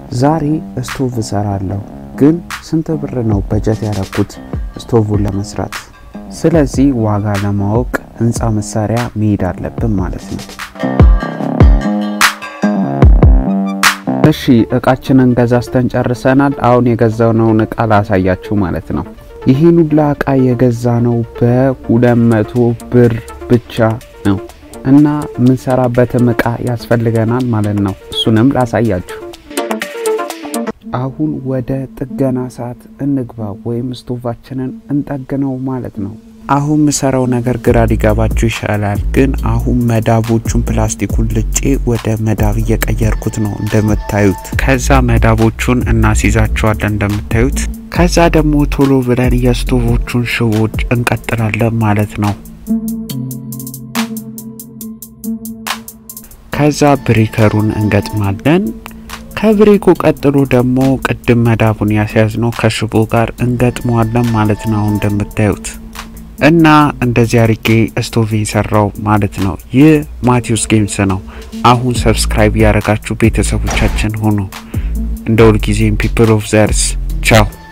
ዛሬ ስቶቭ እሰራለሁ፣ ግን ስንት ብር ነው በጀት ያደረኩት ስቶቭን ለመስራት? ስለዚህ ዋጋ ለማወቅ ህንፃ መሳሪያ መሄድ አለብን ማለት ነው። እሺ እቃችንን ገዛዝተን ጨርሰናል። አሁን የገዛነውን እቃ ላሳያችሁ ማለት ነው። ይህን ሁላ እቃ የገዛ ነው በሁለት መቶ ብር ብቻ ነው እና የምንሰራበትም እቃ ያስፈልገናል ማለት ነው። እሱንም ላሳያችሁ። አሁን ወደ ጥገና ሰዓት እንግባ ወይም ስቶቫችንን እንጠግነው ማለት ነው። አሁን ምሰራው ነገር ግራ ሊገባችሁ ይሻላል፣ ግን አሁን መዳቦቹን ፕላስቲኩን ልጬ ወደ መዳብ እየቀየርኩት ነው እንደምታዩት። ከዛ መዳቦቹን እናስይዛቸዋለን እንደምታዩት። ከዛ ደግሞ ቶሎ ብለን የስቶቮቹን ሽቦች እንቀጥላለን ማለት ነው። ከዛ ብሬከሩን እንገጥማለን። ከብሬኩ ቀጥሎ ደግሞ ቅድም መዳቡን ያስያዝነው ከሽቦ ጋር እንገጥመዋለን ማለት ነው አሁን እንደምታዩት እና እንደዚህ አርጌ ስቶቭ የሰራው ማለት ነው። ይህ ማቴዎስ ጌምስ ነው። አሁን ሰብስክራይብ ያደረጋችሁ ቤተሰቦቻችን ሆኑ። እንደ ሁልጊዜም ፒፕል ኦፍ ዘርስ ቻው።